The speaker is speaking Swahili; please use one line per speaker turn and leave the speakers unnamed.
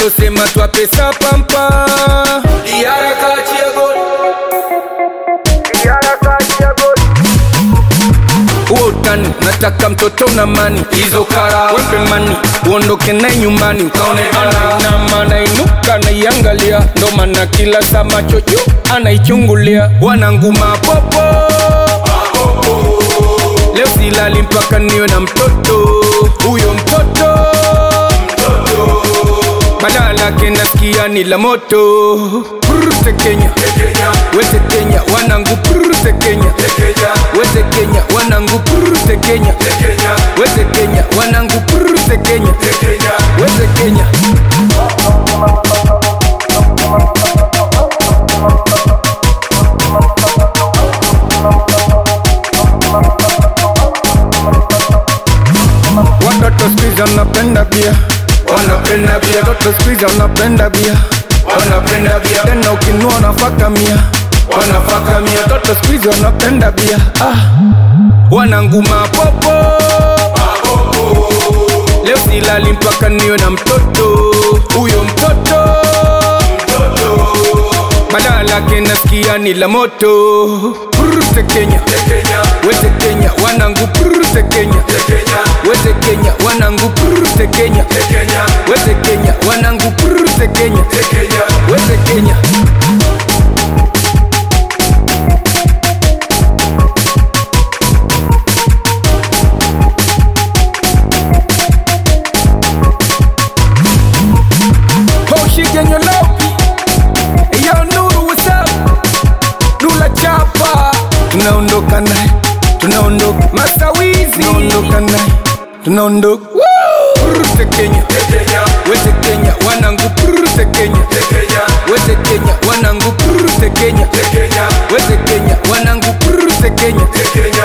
alosema twapesa pampa Diara kachia goli huo utani nataka mtoto na mani hizo kara wepe mani uondoke naye nyumbani ukaone ana na maana inuka naiangalia ndo maana kila saa macho juu anaichungulia wananguma popo leo silali mpaka niwe na mtoto huyo mtoto badala yake nasikia ni la moto Prute Kenya wete Kenya wanangu prute Kenya wete Kenya wanangu prute Kenya wete Kenya wanangu prute Kenya wete Kenya watoto sikiza wanapenda bia wanapenda bia watoto sikiza wanapenda bia wanapenda bia tena ukinua wanafaka mia wanafaka mia watoto sikiza wanapenda bia ah. wananguma popo leo silali mpaka niwe na mtoto huyo mtoto badala yake nasikia ni la moto prute Kenya wete Kenya wanangu prute Kenya wete Kenya wanangu prute Kenya wete Kenya wanangu prute Kenya wete Kenya Hoshigenyo lopi Yo Nuru what's up Nula chapa Tunaondoka naye Tunaondoka Masawizi Tunaondoka naye Tunaondoka Prute Kenya Wete Kenya Wanangu Prute Kenya Wete Kenya Wanangu Prute Kenya Wete Kenya Wanangu Prute Kenya